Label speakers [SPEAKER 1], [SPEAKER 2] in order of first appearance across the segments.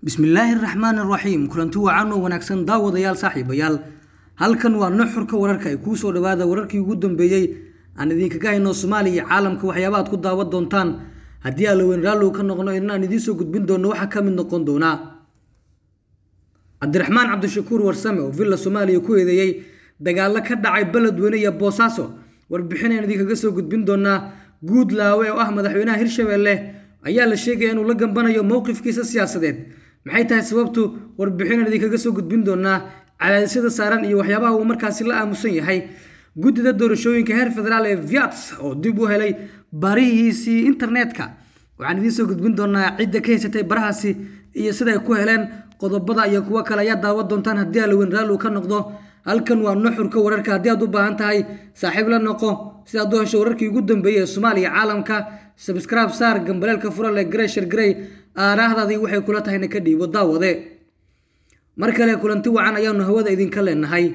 [SPEAKER 1] bismillaahi raxmaan raxiim kulanti wacan oo wanaagsan daawadayaal saaxiibayaal halkan waa nuxurka wararka ay kuu soo dhawaada wararkii ugu dambeeyey aan idinkaga hayno soomaaliya iyo caalamka waxyaaba aad ku daawan doontaan haddii allaweyn raallow ka noqno inaan idiin soo gudbin doono waxaa ka mid noqon doonaa cabdiraxmaan cabdishakuur warsame oo villa soomaaliya ku eedeeyey dagaalo ka dhacay beledweyne iyo boosaaso warbixinayaan idinkaga soo gudbin doonaa guud laawe oo ah madaxweynaha hirshabeelle ayaa la sheegaya inuu la gambanayo mowqifkiisa siyaasadeed maxay tahay sababtu warbixinaan idinkaga soo gudbin doonaa cadaadisyada saaran iyo waxyaabaha uu markaasi la aamusan yahay guddida doorashooyinka heer federaal ee viats oo dib u helay barihiisii internetka waxaan idiin soo gudbin doonaa cidda ka haysatay barahaasi iyo siday ku heleen qodobada iyo kuwo kale ayaa daawan doontaan haddii allaweyn raallu ka noqdo halkan waa nuxurka wararka haddii aad u baahan tahay saaxiib la noqo si aad u hesho wararkii ugu dambeeyey ee soomaaliya caalamka sabscribe saar gambaleelka furale greshar grey aaraahdaadii waxay kula tahayna ka dhiibo daawade mar kale kulanti wacan ayaanu hawada idinka leenahay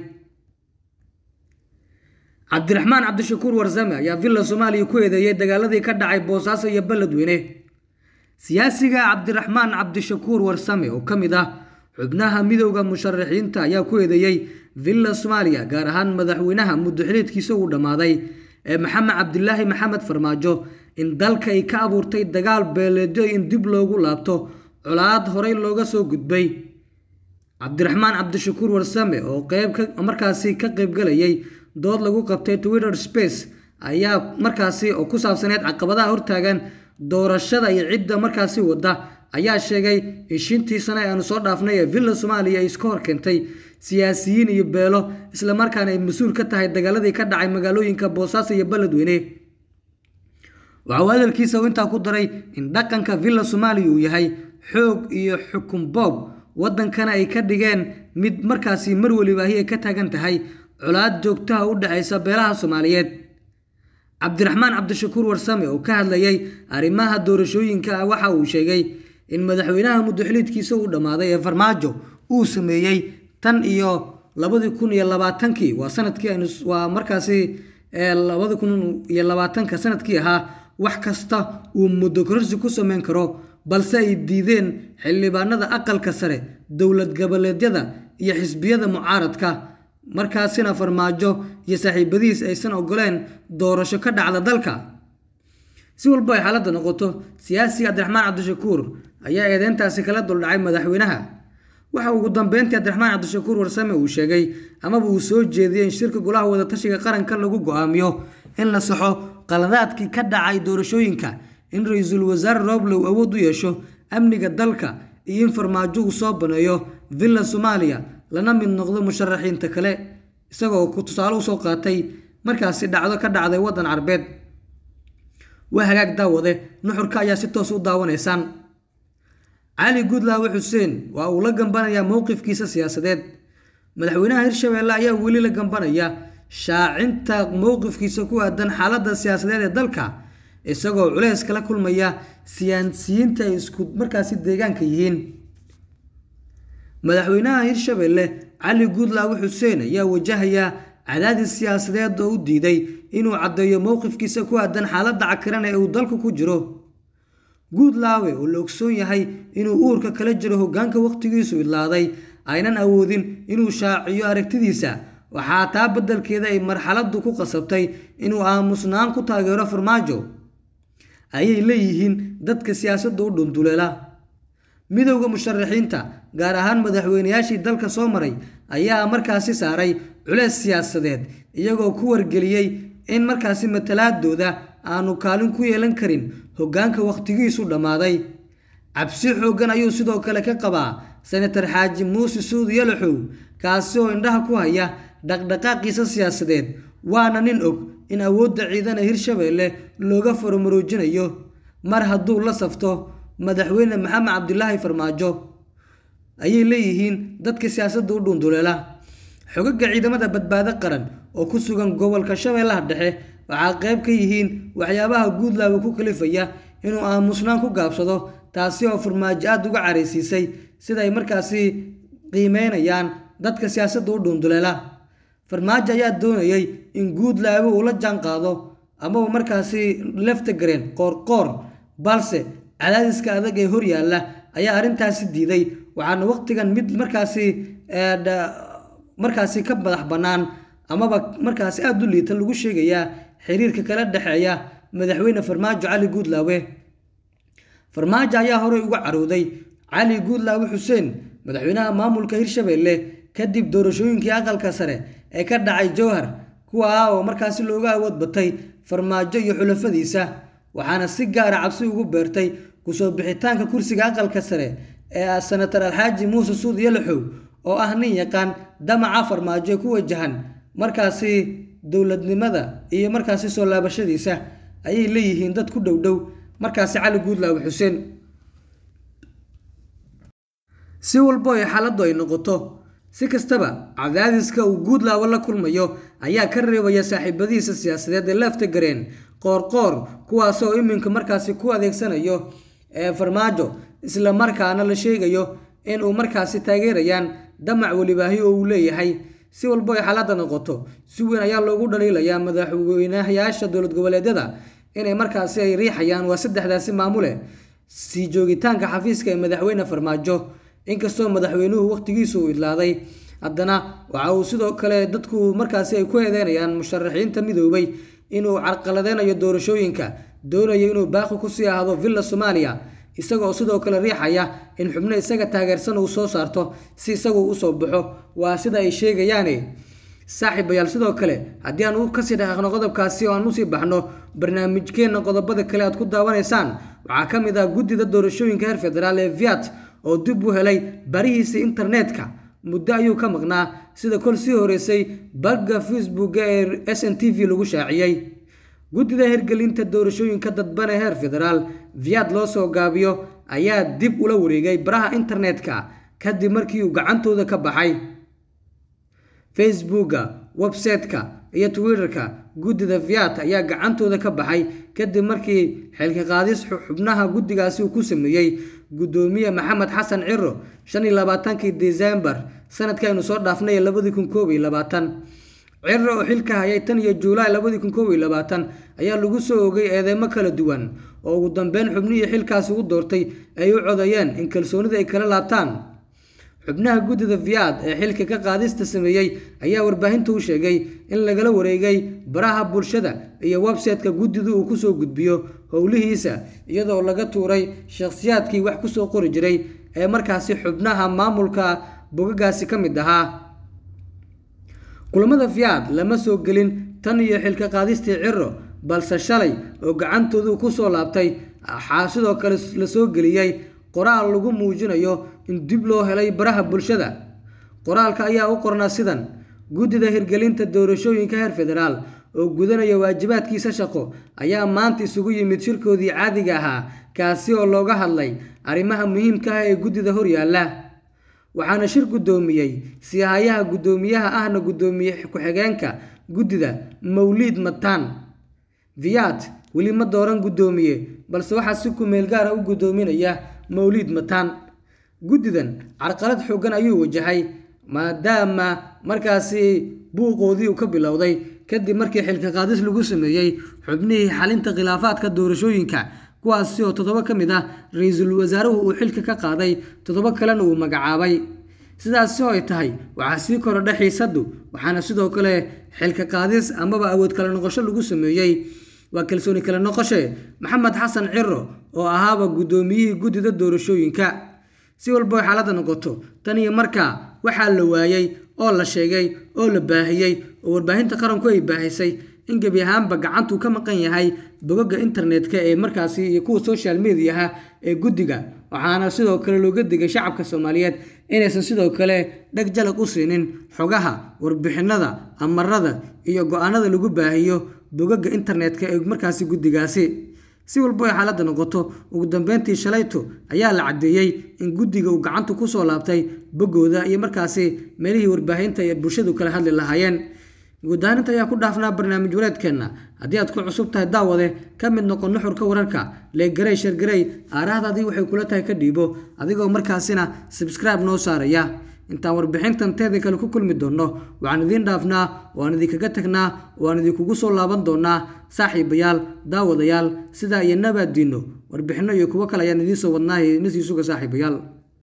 [SPEAKER 1] cabdiraxmaan cabdishakuur warsame ayaa villa soomaaliya ku eedeeyey dagaaladii ka dhacay boosaaso iyo beledweyne siyaasiga cabdiraxmaan cabdishakuur warsame oo ka mid ah xubnaha midowda musharaxiinta ayaa ku eedeeyey villa soomaaliya gaar ahaan madaxweynaha muddoxiliedkiisa uu dhammaaday ee maxamed cabdilaahi maxamed farmaajo in dalka ay ka abuurtay dagaal beeleedyo in dib loogu laabto colaad horey looga soo gudbay cabdiraxmaan cabdishakuur warsame oo qeyb markaasi ka qeybgalayay dood lagu qabtay twitter space ayaa markaasi oo ku saabsaneyd caqabadaha hortaagan doorashada iyo cidda markaasi wada ayaa sheegay in shintii sane aanu soo dhaafnay ee villa soomaaliya ay iska hor keentay siyaasiyiin iyo beelo islamarkaana ay mas-uul ka tahay dagaaladii ka dhacay magaalooyinka boosaaso iyo beledweyne waxa uu hadalkiisa intaa ku daray in dhaqanka villa soomaaliya uu yahay xoog iyo xukun boob waddankana ay ka dhigeen mid markaasi mar welibaahi ay ka taagan tahay colaad joogtaha u dhexaysa beelaha soomaaliyeed cabdiraxmaan cabdishakuur warsame oo ka hadlayay arrimaha doorashooyinka ah waxa uu sheegay in madaxweynaha muddoxiliidkiisa uu dhammaaday ee farmaajo uu sameeyey tan iyo labadii kun iyo labaatankii waa sanadkii aynu waa markaasi labadi kun iyo labaatanka sanadkii ahaa wax kasta uu muddo kororsi ku sameyn karo balse ay diideen xildhibaanada aqalka sare dowlad goboleedyada iyo xisbiyada mucaaradka markaasina farmaajo iyo saaxiibadihiis aysan ogoleen doorasho ka dhacda dalka si walba ay xaaladda noqoto siyaasiga cabdiraxmaan cabdishakuur ayaa eedeyntaasi kala duldhacay madaxweynaha waxa ugu dambeyntii cabdiraxmaan cabdishakuur warsame uu sheegay amaba uu soo jeediyey in shirka golaha wadatashiga qaranka lagu go-aamiyo in la saxo qaladaadkii ka dhacay doorashooyinka in ra-iisul wasaare rooblow awood u yeesho amniga dalka iyo in farmaajo uu soo baneeyo villa soomaaliya lana mid noqdo musharaxiinta kale isagoo ku tusaale usoo qaatay markaasi dhacdo ka dhacday waddan carbeed waa hagaag daawade nuxurka ayaa si toos u daawanaysaan cali guudlaawe xuseen waa uu la gambanayaa mowqifkiisa siyaasadeed madaxweynaha hirshabeelle ayaa weli la gambanaya shaacinta mowqifkiisa ku aadan xaaladda siyaasadeed ee dalka isagoo culeys kala kulmaya siyaasiyiinta ay isku markaasi deegaanka yihiin madaxweynaha hirshabeelle cali guudlaawe xuseen ayaa wajahaya cadaadis siyaasadeed oo u diiday inuu caddeeyo mowqifkiisa ku aadan xaaladda cakiran ee uu dalku ku jiro guudlaawe oo la ogsoon yahay inuu uurka kala jiro hoggaanka wakhtigiisu idlaaday aynan awoodin inuu shaaciyo aragtidiisa waxaa taa beddelkeeda ay marxaladdu ku qasabtay inuu aamusnaan ku taageero farmaajo ayay leeyihiin dadka siyaasadda u dhunduleela midowda musharaxiinta gaar ahaan madaxweynayaashii dalka soo maray ayaa markaasi saaray culeys siyaasadeed iyagoo ku wargeliyey in markaasi matalaadooda aanu kaalin ku yeelan karin hoggaanka wakhtigiisu dhammaaday cabsi xooggan ayuu sidoo kale ka qabaa senatar xaaji muuse suud yalaxow kaasi oo indhaha ku haya dhaqdhaqaaqiisa siyaasadeed waana nin og in awoodda ciidana hirshabeelle looga faromaroojinayo mar hadduu la safto madaxweyne maxamed cabdilaahi farmaajo ayay leeyihiin dadka siyaasadda u dhuunduleela xogaga ciidamada badbaado qaran oo ku sugan gobolka shabeellaha dhexe waxaa qayb ka yihiin waxyaabaha guudlaawe ku kalifaya inuu aamusnaan ku gaabsado taasi oo farmaajo aada uga caraysiisay siday markaasi qiimeynayaan dadka siyaasadda u dhuunduleela farmaajo ayaa doonayay in guudlaawe uu la jaan qaado amaba markaasi lefta gareen qoorqoor balse cadaadiska adag ee horyaalla ayaa arrintaasi diiday waxaana waqtigan mid markaasi markaasi ka madax bannaan amaba markaasi aada u liita lagu sheegayaa xiriirka kala dhexeeya madaxweyne farmaajo cali guudlaawe farmaajo ayaa horey uga carooday cali guudlaawe xuseen madaxweynaha maamulka hirshabeelle kadib doorashooyinkii aqalka sare ee ka dhacay jowhar kuwa oo markaasi looga awood batay farmaajo iyo xulafadiisa waxaana si gaara cabsi ugu beertay kusoo bixitaanka kursiga aqalka sare ee senatar alxaaji muuse suud yalaxow oo ah nin yaqaan damaca farmaajo ee ku wajahan markaasi dowladnimada iyo markaasi soo laabashadiisa ayay leeyihiin dad ku dhow dhow markaasi cali guudlaawe xuseen si walbo ay xaaladdu ay noqoto si kastaba cadaadiska uu guudlaawo la kulmayo ayaa ka reebaya saaxiibadihiisa siyaasadeed ee leefta gareen qoorqoor kuwaasoo iminka markaasi ku adeegsanayo ee farmaajo isla markaana la sheegayo in uu markaasi taageerayaan damac welibaahi oo uu leeyahay si walbo ay xaaladda noqoto si weyn ayaa loogu dhaliilayaa madaxweynayaasha dowlad goboleedyada inay markaasi ay riixayaan waa saddexdaasi maamule sii joogitaanka xafiiska ee madaxweyne farmaajo inkastoo madaxweynuhu waqtigiisu uu idlaaday haddana waxa uu sidoo kale dadku markaasi ay ku eedeynayaan musharaxiinta midoobay inuu carqaladeynayo doorashooyinka doonayo inuu baaqi kusii ahdo villa soomaaliya isagoo sidoo kale riixaya in xubno isaga taageersan uu soo saarto si isagu usoo baxo waa sida ay sheegayaane saaxiibayaal sidoo kale haddii aan u kasii dhaqaaqno qodobkaasi oo aan usii baxno barnaamijkeenna qodobada kale aad ku daawanaysaan waxaa ka mid ah guddida doorashooyinka heer federaal ee viat oo dib u helay barihiisa internetka muddo ayuu ka maqnaa sida kol sii horeysay bagga facebooka ee s n t v lagu shaaciyey guddida hirgelinta doorashooyinka dadban ee heer federaal viad loo soo gaabiyo ayaa dib ula wareegay baraha internetka kadib markii uu gacantooda ka baxay facebooka website-ka iyo twitterka guddida viat ayaa gacantooda ka baxay kadib markii xilka qaadis xubnaha guddigaasi uu ku sameeyey guddoomiye maxamed xasan ciro shan iyo labaatankii desembar sanadkaynu soo dhaafnay labadii kun koob iyo labaatan ciro oo xilka hayay tan iyo juulaay labadii kun koob iyo labaatan ayaa lagu soo ogay eedeymo kala duwan oo ugu dambeyn xubnihii xilkaasi u doortay ay u codayeen in kalsoonida ay kala laabtaan xubnaha guddida viad ee xilka ka qaadista sameeyey ayaa warbaahinta u sheegay in lagala wareegay baraha bulshada iyo website-ka guddidu uu kusoo gudbiyo howlihiisa iyadoo laga tuuray shakhsiyaadkii wax kusoo qori jiray ee markaasi xubnaha maamulka bogagaasi ka mid ahaa kulamada viad lama soo gelin tan iyo xilka qaadistii ciro balse shalay oo gacantoodu kusoo laabtay waxaa sidoo kale la soo geliyey qoraal lagu muujinayo in dib loo helay baraha bulshada qoraalka ayaa u qornaa sidan guddida hirgelinta doorashooyinka heer federaal oo gudanaya waajibaadkiisa shaqo ayaa maanta isugu yimid shirkoodii caadiga ahaa kaasi oo looga hadlay arrimaha muhiimka ah ee guddida horyaalla waxaana shir guddoomiyey siyahayaha guddoomiyaha ahna guddoomiye ku-xigeenka guddida mawliid mataan viat weli ma dooran guddoomiye balse waxaa si kumeel gaara u guddoominaya mawliid mataan guddidan carqalad xoogan ayuu wajahay maadaama markaasi buuqoodii uu ka bilowday kadib markii xilka qaadis lagu sameeyey xubnihii xalinta khilaafaadka doorashooyinka kuwaasi oo toddoba ka mid ah ra-iisul wasaaruhu uu xilka ka qaaday toddoba kalena uu magacaabay sidaasi oo ay tahay waxaa sii korodha xiisaddu waxaana sidoo kale xilka qaadis amaba awood kala noqosho lagu sameeyey waa kalsooni kala noqoshe maxamed xasan ciro oo ahaaba guddoomiyihii guddida doorashooyinka si walbo ay xaaladda noqoto tan iyo markaa waxaa la waayey oo la sheegay oo la baahiyey oo warbaahinta qaranku ay baahisay in gebi ahaanba gacantuu ka maqan yahay bogaga internetka ee markaasi iyo kuwa social mediaha ee guddiga waxaana sidoo kale looga digay shacabka soomaaliyeed inaysan sidoo kale dheg jalag u siinin xogaha warbixinada amarada iyo go-aanada lagu baahiyo bogaga internetka ee markaasi guddigaasi si walbo ay xaaladda noqoto ugu dambeyntii shalayto ayaa la caddeeyey in guddiga uu gacanta kusoo laabtay boggooda iyo markaasi meelihii warbaahinta ee bulshadu kala hadli lahaayeen guudaaninta ayaa ku dhaafnaa barnaamij wareedkeenna haddii aad ku cusub tahay daawade ka mid noqon nuxurka wararka leegarey shargarey aarahdaadii waxay kula tahay ka dhiibo adigoo markaasina sabscribe noo saaraya intaan warbixintan teeda kale ku kulmi doonno waxaan idiin dhaafnaa waan idinkaga tagnaa waan idinkugu soo laaban doonaa saaxiibayaal daawadayaal sidaa iyo nabaaddiinno warbixinno iyo kuwo kale ayaan idiin soo wadnaahay nasiisuga saaxiibayaal